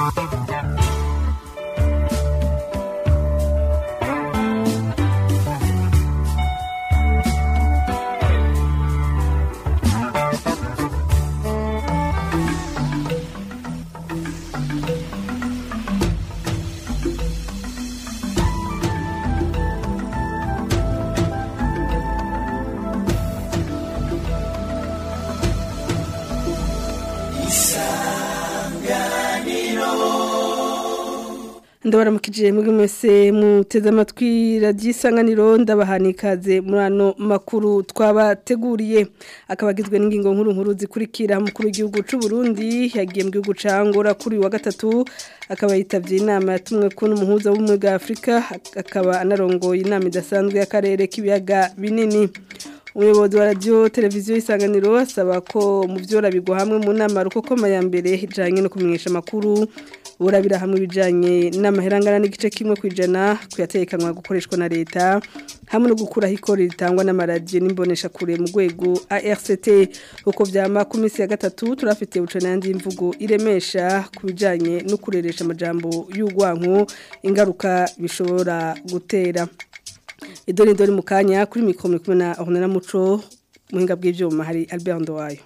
ndabaramukije muri mwese muteze amatwi radiyo isanganiro ndabahana ikaze muri ano makuru twabateguriye akaba agizwe n'ingingo nkuru nkuru zikurikira mukuru w'igihugu cy'u Burundi yagiye mu gihugu cya Angola kuri wa gatatu akaba yitabye inama yatumwe ko n'umuhuza w'ubumwe bwa afurika akaba anarongoye inama idasanzwe y'akarere k'ibiyaga binini umuyobozi wa radiyo televiziyo y'isanganiro asaba ko mu byo bigwa hamwe mu nama rukokoma ya mbere ijyanye no kumenyesha amakuru burabira hamwe ibijyanye n'amaherangana n'igice kimwe ku ijana kuyatekanwa gukoreshwa na leta hamwe no gukuraho ikoro ritangwa n'amaradiyo n'imboneshakure mu rwego ARCT uko byama ku minsi ya gatatu turafite buco n'andi mvugo iremesha ku bijyanye no kureresha amajambo y'urwanko ingaruka bishobora gutera idoni doni mu kanya kuri mikoro kumwe na Ornella Muco muhinga bw'ibyuma hari Albert Ndowayo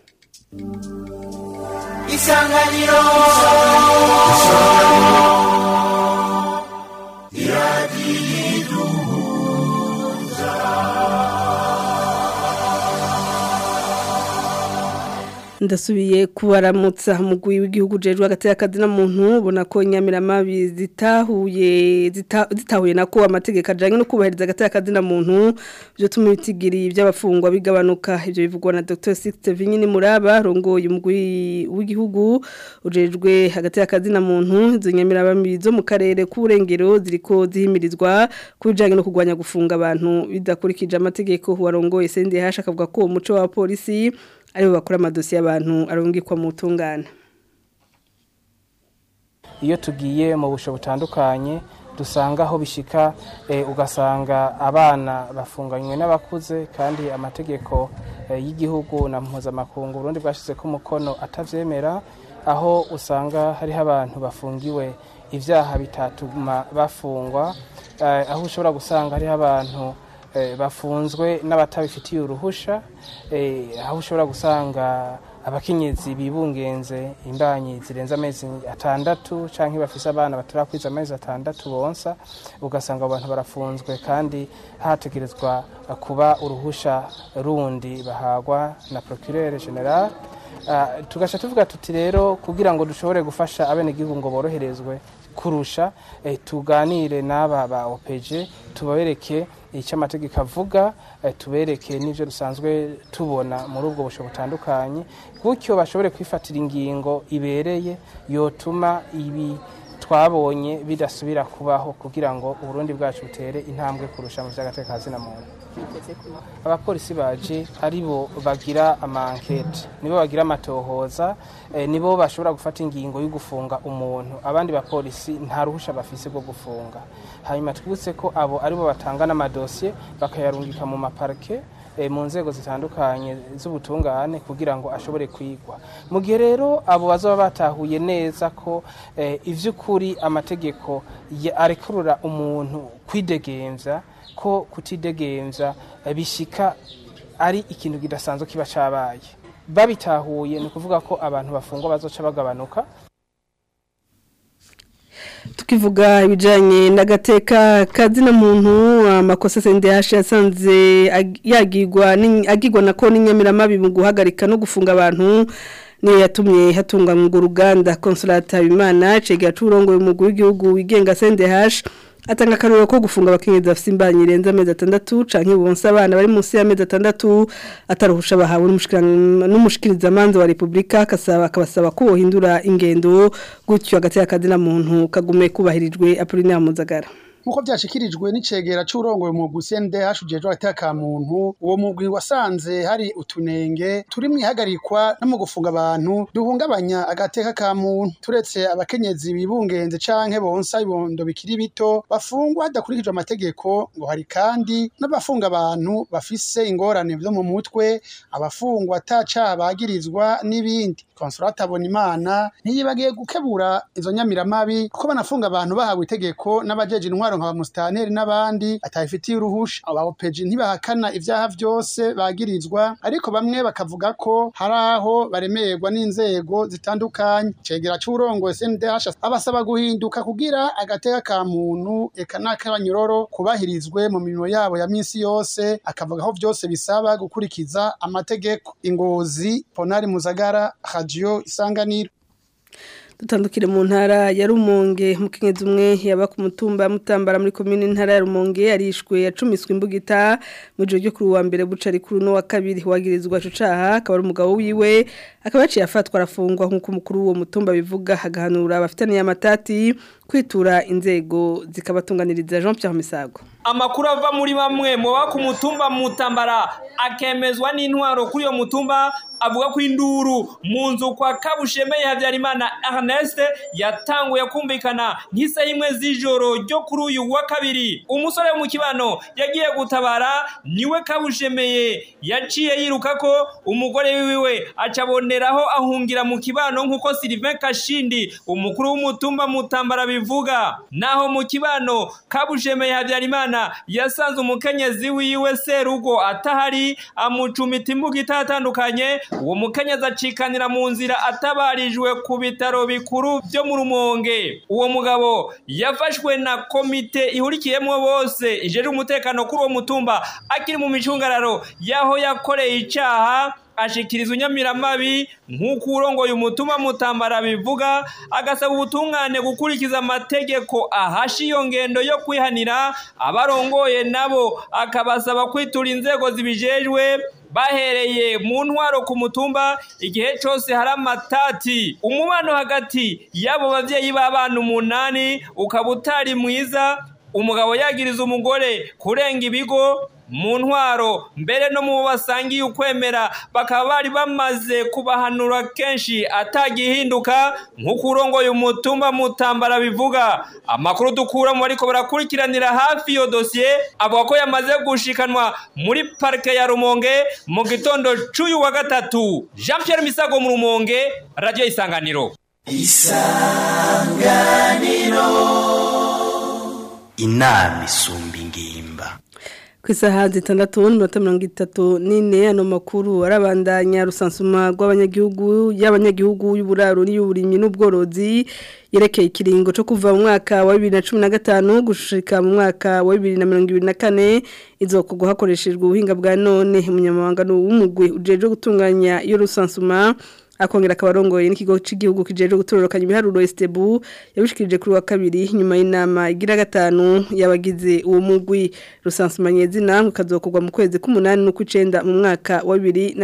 isanganiro ndasubiye kubaramutsa mugwi w'igihugu jejwe hagati y'akazi na muntu ubona ko inyamiramabi zitahuye zitahuye nako amategeko ajanye no kubahiriza hagati y'akazi na muntu byo tuma ibitigiri by'abafungwa bigabanuka ibyo bivugwa na Dr Sixte Vinyini Muraba rongoye umugwi w'igihugu ujejwe hagati y'akazi na muntu izo nyamiramabi zo mu karere k'uburengero ziriko zihimirizwa kubijanye no kugwanya gufunga abantu bidakurikije amategeko warongoye CNDH akavuga ko umuco wa polisi aribo bakora amadosiye y'abantu arungikwa mu tungana iyo tugiye mu busho butandukanye dusanga aho bishika ugasanga abana bafunganywe n'abakuze kandi amategeko y'igihugu na mpuzamakungu urundi bwashyize ko umukono atabyemera aho usanga hariho abantu bafungiwe ibyaha bitatuma bafungwa aho ushobora gusanga hariho abantu bafunzwe n'abatabifitiye uruhusha aho ushobora gusanga abakenyezi bibungenze imbanyi zirenze amezi atandatu cyangwa bafise abana batarakwiza amezi atandatu bonsa ugasanga abo bantu barafunzwe kandi hategerezwa kuba uruhusha rundi bahagwa na procureur general tugasha tuvuga tuti rero kugira ngo dushobore gufasha abenegihugu ngo boroherezwe kurusha tuganire n'aba ba opeje tubabereke icyo amategeko avuga tubereke n'ibyo dusanzwe tubona muri ubwo busho butandukanye gutyo bashobore kwifatira ingingo ibereye yotuma ibi twabonye bidasubira kubaho kugira ngo uburundi bwacu butere intambwe kurusha mu by'agateka na muntu abapolisi baje aribo bagira amankete nibo bagira amatohoza nibo bashobora gufata ingingo yo gufunga umuntu abandi bapolisi nta ruhusha bafise rwo gufunga hanyuma twibutse ko abo aribo batanga n'amadosiye bakayarungika mu maparike mu nzego zitandukanye z'ubutungane kugira ngo ashobore kwigwa mu gihe rero abo bazaba batahuye neza ko iby'ukuri amategeko arekurura umuntu kwidegemvya ko kutidegemvya bishika ari ikintu kidasanzwe kiba cabaye babitahuye ni ukuvuga ko abantu bafungwa bazoca bagabanuka tukivuga ibijyanye n'agateka kazina muntu amakosa sendehashi yasanze yagirwa agirwa na ko n'inyamiramabi mu guhagarika no gufunga abantu niyo yatumye hatunganywa urwo ruganda konsolata habimana cegera c'uburongoye umugwi w'igihugu wigenga sendehashi atanga akaruriro ko gufunga abakenyezi bafite imbanyi irenze amezi atandatu canke bonsa abana bari munsi y'amezi atandatu ataruhusha bahawe n'umushikirizamanza wa Republika akasaba akabasaba ko bohindura ingendo gutyo hagati y'akazi na muntu kagume kubahirijwe Apollinaire Muzagara nkuko byashikirijwe n'icegera c'urongoye mu CNDH ujejwe agateka muntu uwo mugwi wasanze hari utunenge turi mwihagarikwa no mu gufunga abantu duhungabanya agateka ka muntu turetse abakenyezi bibungenze canke bonsa ibondo bikiri bito bafungwa hadakurikijwe amategeko ngo hari kandi n'abafunga abantu bafise ingorane vyo mu mutwe abafungwa atacaha bagirizwa n'ibindi Consolata Bonimana ntiyibagiye gukebura izo nyamiramabi kuko banafunga abantu bahawe itegeko n'abajeje intwaro nka bamustaneri n'abandi atabifitiye uruhusha aba opeji ntibahakana ivyaha vyose bagirizwa ariko bamwe bakavuga ko hari aho baremerwa n'inzego zitandukanye cegera c'urongo SNDH abasaba guhinduka kugira agateka ka muntu eka n'akabanyororo kubahirizwe mu mirimo yabo ya minsi yose akavuga aho vyose bisaba gukurikiza amategeko ingozi Ponari Muzagara Radio Isanganiro dutandukire mu ntara ya Rumonge mukenyezi umwe yaba ku mutumba mutambara muri commune ntara ya Rumonge yarishwe yacumiswe imbugita mu gihe cyo kuri wa mbere buca rikuru no wa kabiri wagirizwa cyo caha akaba ari umugabo wiwe akaba yaciye afatwa arafungwa nk'uko umukuru wo mutumba bivuga hagahanura abafitaniye amatati kwitura inzego zikabatunganiriza Jean Pierre Misago amakuru ava muri bamwe mu baba ku mutumba mutambara akemezwa n'intwaro kuri iyo mutumba avuga ko induru mu nzu kwa kabushemeye habyarimana Ernest yatanguye kumvikana nk'isaha imwe z'ijoro ryo kuri uyu wa kabiri umusore wo mu kibano yagiye gutabara niwe kabushemeye yaciye yiruka ko umugore wiwe acaboneraho ahungira mu kibano nk'uko Sylvain Kashindi umukuru w'umutumba mutambara bivuga naho mu kibano kabushemeye habyarimana yasanze umukenyezi wiwe serugo atahari amucumita imbuga itatandukanye uwo mukenyezi acikanira mu nzira atabarijwe ku bitaro bikuru byo mu rumonge uwo mugabo yafashwe na komite ihurikiyemo bose ijeje umutekano kuri uwo mutumba akiri mu micungararo y'aho yakoreye icaha ashikiriza unyamiramabi nk'uko urongoye umutuma mutambara bivuga agasaba ubutungane gukurikiza amategeko ahasha iyo ngendo yo kwihanira abarongoye nabo akabasaba kwitura inzego zibijejwe bahereye mu ntwaro ku mutumba igihe cyose hari amatati umubano hagati y'abo babyeyi b'abana umunani ukaba utari mwiza umugabo yagiriza umugore kurenga ibigo mu ntwaro mbere no mu basangiye ukwemera bakaba bari bamaze kubahanura kenshi atagihinduka nk'uko urongoye umutumba mutambara bivuga amakuru dukura mu bariko barakurikiranira hafi iyo dosiye avuga ko yamaze gushikanwa muri parike ya rumonge mu gitondo c'uyu wa gatatu jean pierre misago mu rumonge radiyo isanganiro isanganiro inama isumba ingimba ku isaha zitandatu n'iminota mirongo itatu n'ine ano makuru arabandanya rusansuma rw'abanyagihugu y'abanyagihugu y'uburaro n'iy'uburimyi n'ubworozi yerekeye ikiringo cyo kuva mu mwaka wa bibiri na cumi na gatanu gushika mu mwaka wa bibiri na mirongo ibiri na kane izokugwa hakoreshejwe ubuhinga bwa none umunyamabanga w'umugwi ujejwe gutunganya iyo rusansuma akongera akabarongoye n'ikigo cy'igihugu kijeje gutororokanya ibiharuro Estebu yabishikirije kuri wa kabiri nyuma y'inama igira gatanu yabagize uwo mugwi rusansumanye zina ukazokugwa mu kwezi k'umunani no kw'icenda mu mwaka wa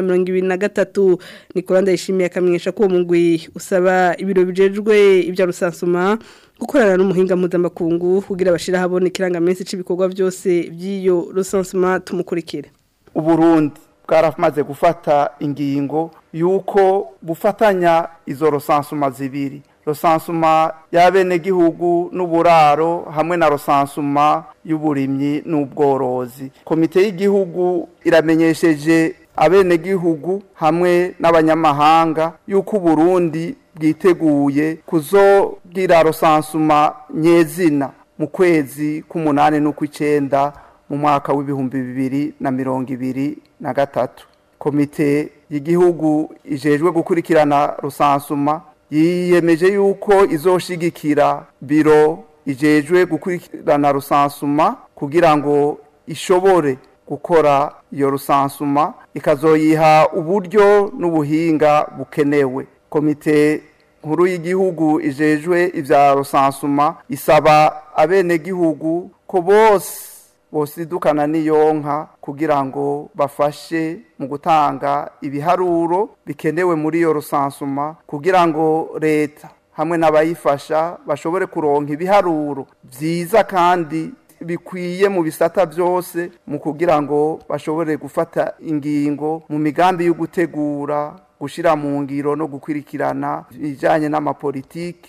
2023 Nicolas Ndayishimiye akamenyesha ko uwo mugwi usaba ibiro bijejwe ibya rusansuma gukorana n'umuhinga mpuzamakungu kugira bashira habone ikirangaminsi c'ibikorwa byose by'iyo rusansuma tumukurikire Uburundi bwaramaze gufata ingingo yuko bufatanya izo rosansuma zibiri rosansuma y'abenegihugu n'uburaro hamwe na rosansuma y'uburimyi n'ubworozi komite y'igihugu iramenyesheje abenegihugu hamwe n'abanyamahanga yuko uburundi bwiteguye kuzogira rosansuma nyezina mu kwezi k'umunani n'ukw'icenda mu mwaka w'ibihumbi bibiri na mirongo ibiri na gatatu komite y'igihugu ijejwe gukurikirana rusansuma yiyemeje yuko izoshigikira biro ijejwe gukurikirana rusansuma kugira ngo ishobore gukora iyo rusansuma ikazoyiha uburyo n'ubuhinga bukenewe komite nkuru y'igihugu ijejwe ivya rusansuma isaba abenegihugu ko bose bosidukana n'iyonka kugira ngo bafashe mu gutanga ibiharuro bikenewe muri iyo rusansuma kugira ngo leta hamwe n'abayifasha bashobore kuronka ibiharuro byiza kandi bikwiye mu bisata byose mu kugira ngo bashobore gufata ingingo mu migambi yo gutegura gushyira mu ngiro no gukurikirana ibijyanye n'amapolitiki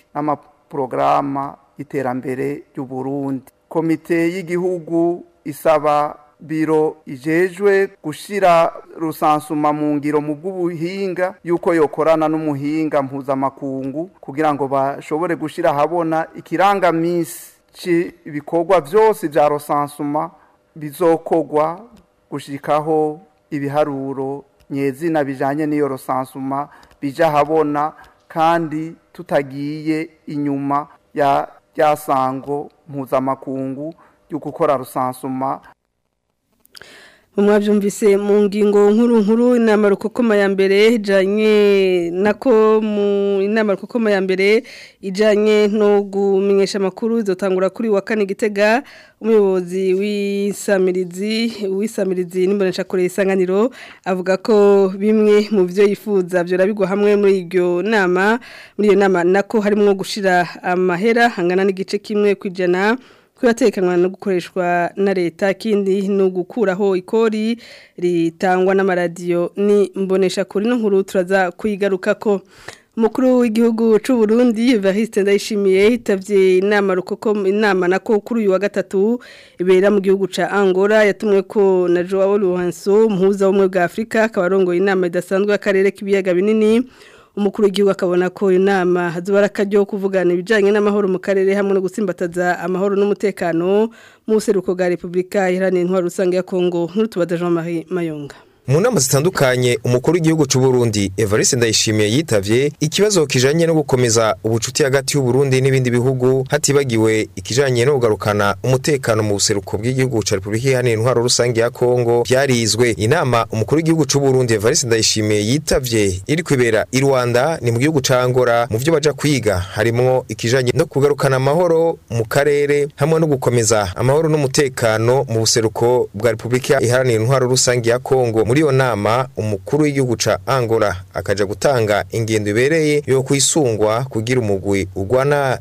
n'amaporogaramu y'iterambere ry'uburundi komite y'igihugu isaba biro ijejwe gushira rusansuma mu ngiro mu bw'ubuhinga yuko yokorana n'umuhinga mpuzamakungu kugira ngo bashobore gushira habona ikirangamisi ibikorwa byose bya rusansuma bizokogwa gushikaho ibiharuro nyezina bijanye n'iyo rusansuma bija habona kandi tutagiye inyuma ya ryasango mpuzamakungu yo gukora rusansuma mwabyumvise mu ngingo nkuru nkuru inama rukokoma ya mbere ijanye nako mu inama rukokoma ya mbere ijanye no gumenyesha amakuru izotangura kuri wa kane gitega umuyobozi w'isamirizi w'isamirizi n'imbonesha kure isanganiro avuga ko bimwe mu byo yifuza byo rabigwa hamwe muri iryo nama muri iyo nama nako harimo gushira amahera hangana n'igice kimwe kwijana kuyatekanwa no gukoreshwa na leta kindi no gukuraho ikori ritangwa n'amaradiyo ni mbonesha kuri no nkuru turaza kuyigarukako Mukuru w'igihugu c'u Burundi Evariste Ndayishimiye hitavye inama rukoko inama nako kuri uyu wa gatatu ibera mu gihugu ca Angola yatumwe ko na Joao Lourenço muhuza w'umwe bwa Afrika kabarongoye inama idasanzwe y'akarere k'ibiyaga binini umukuru w'igihugu akabona ko inama hazuba akaryo kuvugana ibijyanye n'amahoro mu karere hamwe no gusimbataza amahoro n'umutekano mu buseruko bwa repubulika iharanira intwaro rusange ya kongo nk'utubaza jean marie mayonga mu nama zitandukanye umukuru w'igihugu cy'u Burundi Evariste Ndayishimiye yitavye ikibazo kijanye no gukomeza ubucuti hagati y'u Burundi n'ibindi bihugu hatibagiwe ikijanye no kugarukana umutekano mu buseruko bw'igihugu ca Republika Iharanira Intwaro Rusange ya Kongo byarizwe inama umukuru w'igihugu cy'u Burundi Evariste Ndayishimiye yitavye iri kwibera i Rwanda ni mu gihugu ca Angola mu byo baja kwiga harimo ikijanye no kugarukana amahoro mu karere hamwe no gukomeza amahoro n'umutekano mu buseruko bwa Republika Iharanira Intwaro Rusange ya Kongo muri iyo nama umukuru w'igihugu ca Angola akaja gutanga ingendo ibereye yo kwisungwa kugira umugwi ugwana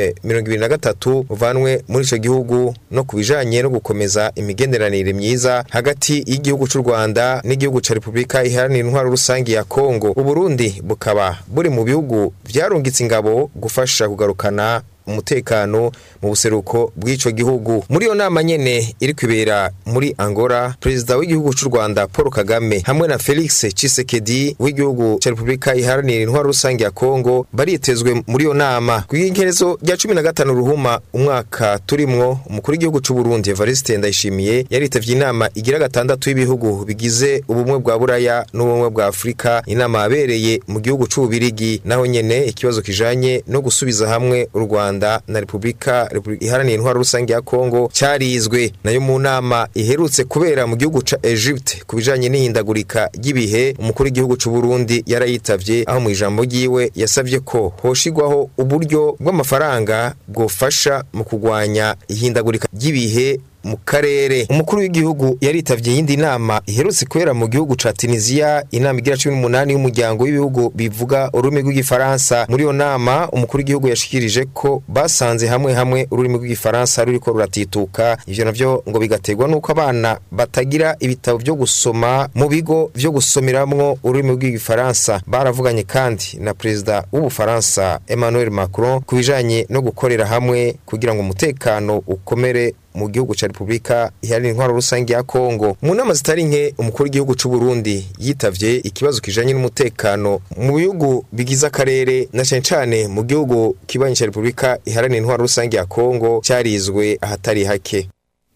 M23 uvanwe muri ico gihugu no kubijanye no gukomeza imigenderanire myiza hagati y'igihugu c'u Rwanda n'igihugu ca Republika Iharanira Intwaro Rusangi ya Kongo Uburundi bukaba buri mu bihugu vyarungitse ingabo gufasha kugarukana umutekano mu buseruko bw'ico gihugu muri iyo nama nyene iri kwibera muri Angola perezida w'igihugu c'u Rwanda Paul Kagame hamwe na Felix Tshisekedi w'igihugu ca Republika Iharanira Intwaro Rusange ya Kongo baritezwe muri iyo nama kw'inkerezo rya 15 ruhuma umwaka turimwo umukuru w'igihugu c'u Burundi Evariste Ndayishimiye yaritavye inama igira gatandatu y'ibihugu bigize ubumwe bwa Buraya n'ubumwe bwa Afrika inama yabereye mu gihugu c'u Bubirigi naho nyene ikibazo kijanye no gusubiza hamwe u Rwanda Rwanda na Republika Iharanira Intwaro Rusange ya Kongo cyarizwe nayo mu nama iherutse kubera mu gihugu ca Egypte kubijanye n'ihindagurika ry'ibihe umukuru w'igihugu c'u Burundi yarayitavye aho mu ijambo ryiwe yasavye ko hoshigwaho uburyo bw'amafaranga bwofasha mu kugwanya ihindagurika ry'ibihe mu karere umukuru w'igihugu yaritavye yindi nama iherutse kubera mu gihugu ca Tunisia inama igira 18 y'umuryango w'ibihugu bivuga ururimi rw'igifaransa muri iyo nama umukuru w'igihugu yashikirije ko basanze hamwe hamwe ururimi rw'igifaransa ruriko ruratituka ivyo navyo ngo bigaterwa nuko abana batagira ibitabo vyo gusoma mu bigo vyo gusomeramwo ururimi rw'igifaransa baravuganye kandi na perezida w'ubufaransa Emmanuel Macron kubijanye no gukorera hamwe kugira ngo umutekano ukomere mu gihugu ca Republika Iharanira Intwaro Rusange ya Kongo mu nama zitari nke umukuru w'igihugu c'u Burundi yitavye ikibazo kijanye n'umutekano mu bihugu bigize akarere na cyane cyane mu gihugu kibanye ca Republika Iharanira Intwaro Rusange ya Kongo cyarizwe ahatari hake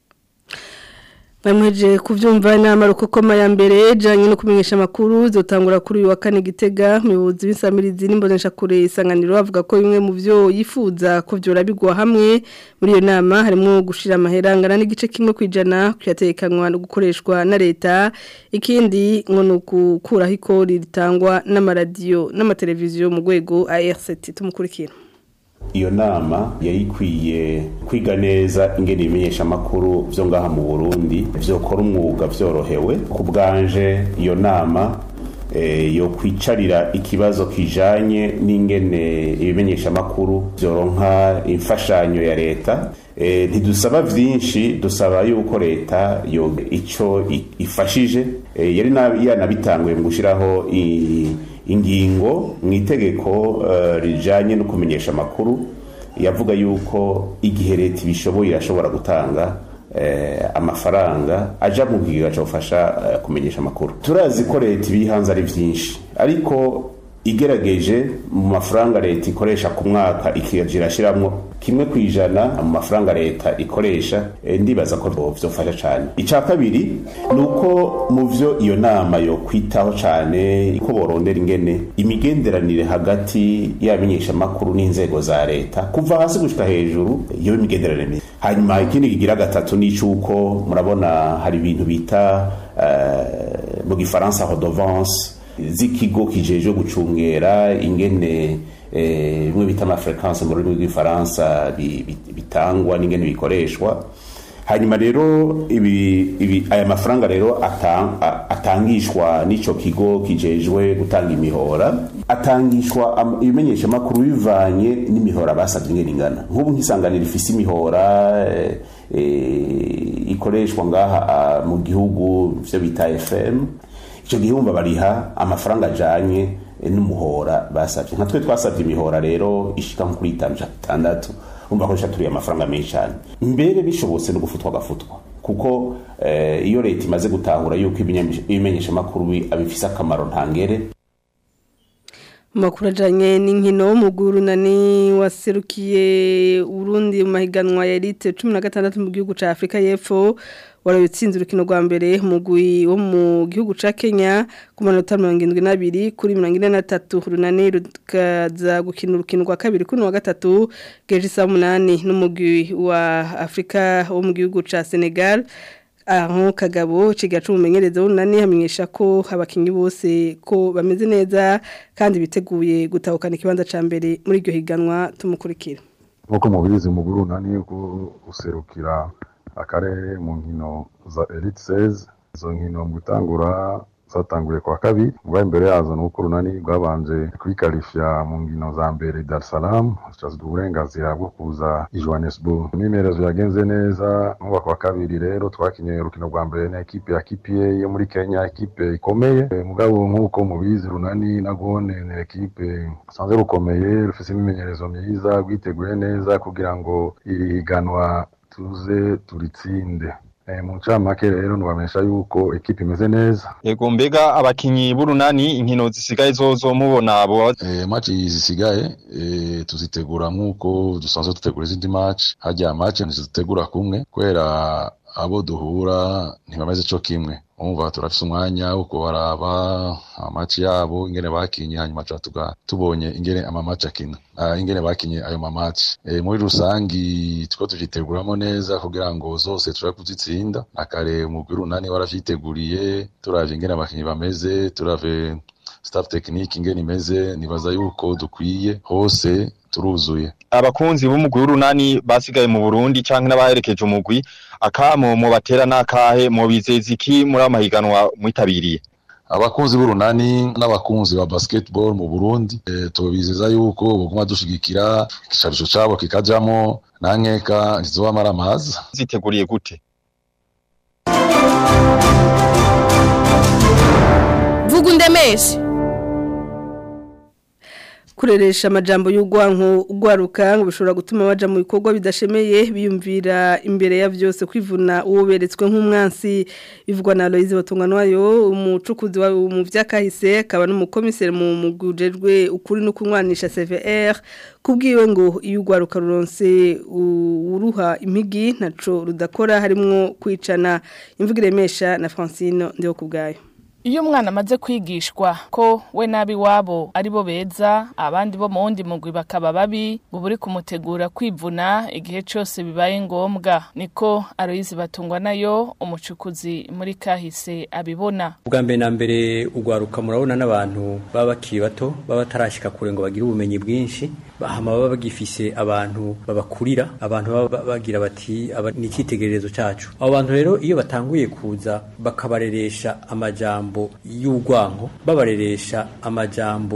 Bamweje kuvyumva inama rukokoma ya mbere janye no kumenyesha makuru zotangura kuri uyu wa kane gitega umuyobozi w'insamirizi n'imbonesha kure isanganiro avuga ko bimwe mu byo yifuza ko vyora bigwa hamwe muri iyo nama harimo gushira amahera angana n'igice kimwe kwijana kuyatekanwa no gukoreshwa na leta ikindi ngo no gukuraho ikori ritangwa n'amaradiyo n'amateleviziyo mu rwego ARCT tumukurikira iyo nama yayikwiye kwiga neza ingene ibimenyesha amakuru vyo ngaha mu Burundi vyokora umwuga vyorohewe ku bwanje iyo nama e, yo kwicarira ikibazo kijanye n'ingene ibimenyesha amakuru vyoronka imfashanyo ya leta e, ntidusaba vyinshi dusaba yuko leta yo ico ifashije e, yari yanabitanguye mu gushiraho ingingo mu itegeko rijanye no kumenyesha amakuru yavuga yuko igihe leta ibishoboye irashobora gutanga eh, amafaranga aja mu kigega cofasha eh, kumenyesha amakuru turazi ko leta ibihanze ari vyinshi ariko igerageje mu mafaranga leta ikoresha ku mwaka ikija irashiramwo kimwe ku ijana mu mafaranga leta ikoresha eh, ndibaza ko vyofasha cane ica kabiri ni uko mu vyo iyo nama yo kwitaho cane ko borondera ingene imigenderanire hagati y'abamenyeshamakuru n'inzego za leta kuva hasi gushika hejuru iyo imigenderanire myiza hanyuma ikindi kigira gatatu ni icuko murabona hari ibintu bita eh, mu gifaransa redovance z'ikigo kijeje gucungera ingene eh, bimwe bita amafrequence mu rurimi rw'ifaransa bi- bi- bitangwa n'ingene bikoreshwa hanyuma rero ibi, ibi aya mafaranga rero atang, a- atangishwa n'ico kigo kijejwe gutanga imihora atangishwa am- ibimenyeshamakuru bivanye n'imihora basabye ingene ingana nk'ubu nk'isanganiro ifise imihora eh, eh, ikoreshwa ngaha ah, mu gihugu vyo bita fm icyo gihe wumva bariha amafaranga ajanye eh, n'umuhora basabye nka twe twasabye imihora rero ishika nko kuri itanu canke itandatu umva ko turiye amafaranga menshi cyane mbere bishobotse no gufutwa agafutwa kuko eh, iyo leta imaze gutahura yuko ibinyamisha- ibimenyeshamakuru bi- abifise akamaro ntangere Makuru ajanye n'inkino w'umugurunani waserukiye Urundi mu mahiganwa ya elite 16 mu gihugu ca Afrika y'Epfo warayutsinze urukino rwa mbere mugwi wo mu gihugu ca Kenya ku manota 72 kuri 43 runani rukaza gukina urukino rwa kabiri kuri wa gatatu geje saa 8 n'umugwi wa Afrika wo mu gihugu ca Senegal aho kagabo cigacu umumenyereza w'unani hamenyesha ko abakinyi bose ko bameze neza kandi biteguye gutahukana ikibanza ca mbere muri iryo higanwa tumukurikira nk'uko mubizi mu burunani guserukira akarere mu nkino za elite seze izo nkino mu gutangura zatanguye kwa kabiri ubwa mbere yazo ni uko urunani rwabanje kwikarishya mu nkino za mbere Dar es Salaam hashyizwe uburenganzira bwo kuza i Johannesburg imyimenyerezo yagenze neza nk'uwa kwa kabiri rero twakinye urukino rwa mbere na ekipe ya KPA yo muri Kenya ekipe ikomeye Eh, mugabo nk'uko mubizi runani nagone ni ekipe rusanzwe rukomeye rufise imimenyerezo myiza rwiteguye neza kugira ngo iri higanwa tuze turitsinde Eh, mu ncamake rero nubamenyesha yuko ekipe imeze neza Yego mbega abakinyi b'urunani inkino zisigaye zozo mubona abo Eh, match zisigaye eh, tuzitegura nk'uko dusanzwe dutegura izindi match hajya match ntizitegura kumwe kubera abo duhura ntibameze co kimwe umva turafise umwanya wo kubaraba amaci yabo ingene bakinye hanyuma tuba tuga tubonye ingene amamaci akina uh, ingene bakinye ayo mamaci e, muri rusangi two tuvyiteguramo neza kugira ngo zose turabe kuzitsinda akare umugwi runani waravyiteguriye turavye ingene abakinyi bameze turave staff technique ingene imeze nibaza yuko dukwiye hose turuzuye abakunzi b'umugwi w'urunani basigaye mu Burundi canke n'abaherekeje umugwi akamo mu batera nakahe mu bizezi iki muri amahiganwa mwitabiriye abakunzi b'urunani n'abakunzi ba basketball mu Burundi e, tubizeza yuko buguma dushigikira igisharisho cabo kikajamo nankeka ntizobamara amazi ziteguriye gute vuga undemeshe kureresha amajambo y'ugwanko ugwaruka ngo bishobora gutuma baja mu bikorwa bidashemeye biyumvira imbere ya vyose kwivuna uwo beretswe nk'umwansi bivugwa na Aloise Batunganwayo umucukuzi wa mu vyakahise akaba n'umukomiseri mu mugujejwe ukuri no kunwanisha CVR kubwiwe ngo iyo ugwaruka ruronse uruha impigi ntaco rudakora harimwo kwicana imvugo iremesha na Francine ndiho kubgayo iyo umwana amaze kwigishwa ko we nabi wabo ari bo beza abandi bo mu wundi mugwi bakaba babi ngo buri kumutegura kwivuna igihe cyose bibaye ngombwa niko aroyizi batungwa nayo umucukuzi muri kahise abibona ubwa mbere na mbere ugwaruka murabona n'abantu baba bakiri bato baba batarashyika kure ngo bagire ubumenyi bwinshi hama baba bagifise abantu babakurira abantu baba bagira bati aba ni icyitegererezo cyacu abo bantu rero iyo batanguye kuza bakabareresha amajambo y'urwanko babareresha amajambo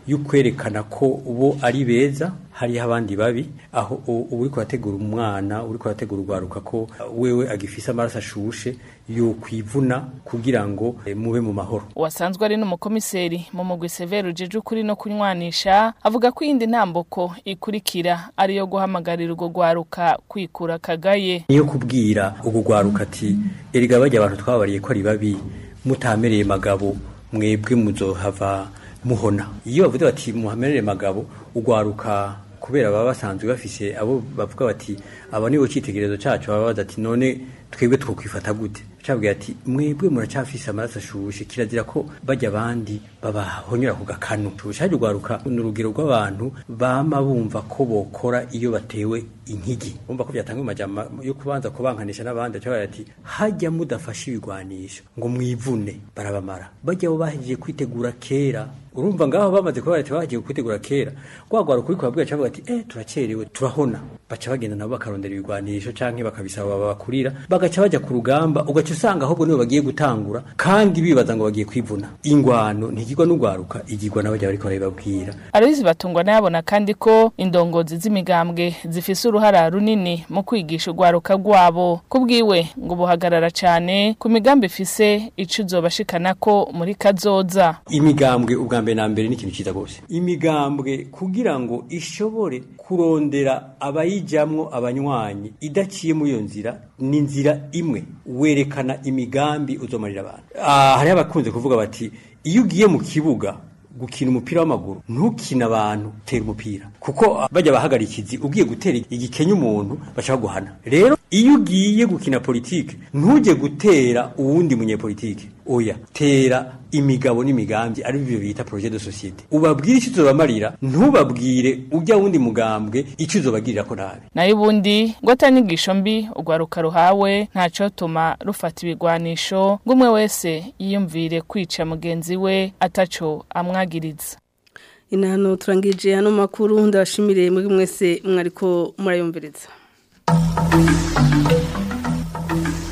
yo kwerekana ko bo ari beza hariho abandi babi aho u- uba uriko urategura umwana uriko urategura urwaruka ko wewe agifise amaraso ashushe yo kwivuna kugira ngo eh, mube mu mahoro wasanzwe ari n'umukomiseri mu mugwi severe ujeje ukuri no kunywanisha avuga ko iyindi ntambuko ikurikira ariyo guhamagarira urwo rwaruka kwikura kagaye niyo kubwira ugu rwaruka ati erega bajya abantu twabariye ko ari babi mutamereye magabo mwebwe muzohava muhona iyo bavuze bati muhamerere magabo ugwaruka kubera baba basanzwe bafise abo bavuga bati aba nibo citegerezo cacu baba baza ati none twebwe twokwifata gute cabwiye ati mwebwe muracafise amaraso ashushe kirazira ko bajya abandi babahonyora ku gakanu shaje ugwaruka ni urugero rw'abantu bama bumva ko bokora iyo batewe inkigi bumva ko byatanga amajambo yo kubanza kubankanisha n'abandi aca ati hajya mudafashe ibigwanisho ngo mwivune barabamara bajya bo bahejeje kwitegura kera urumva ngaho bamaze kuba bati bagiye kwitegura kera gwagwara kuri kwabwira cyangwa ati eh turacerewe turahona baca bagenda nabo bakarondera ibigwanisho canke bakabisaba babakurira bagaca baja ku rugamba ugaca usanga ahubwo nibo bagiye gutangura kandi bibaza ngo bagiye kwivuna ingwano ntigirwa n'ugwaruka igirwa n'abajya bariko barababwira Aloyizi batungwa nayabona kandi ko indongozi z'imigambwe zifise uruhara runini mu kwigisha urwaruka rwabo kubwiwe ngo buhagarara cane ku migambi ifise ico izobashikanako muri kazoza imigambwe ubwa mbere na mbere ni ikintu cyiza rwose imigambwe kugira ngo ishobore kurondera abayijamwo abanywanyi idaciye muri iyo nzira ni inzira imwe werekana imigambi uzomarira abantu Ah, hariho abakunze kuvuga bati iyo ugiye mu kibuga gukina umupira w'amaguru ntukina abantu tera umupira kuko bajya bahagarikizi ugiye gutera igikenya umuntu baca baguhana rero iyo ugiye gukina politike ntujye gutera uwundi munyepolitike oya tera imigabo n'imigambi ari byo bita projet de societe ubabwire icyo uzobamarira ntubabwire ujya wundi mugambwe icyo uzobagirira ko nabi nayo ubundi ngo atanyigisho mbi urwaruka ruhawe ntacotuma rufata ibigwanisho ngo umwe wese yiyumvire kwica mugenzi we ataco amwagiriza inahano turangije hano makuru ndabashimire muri mwese mwariko murayumviriza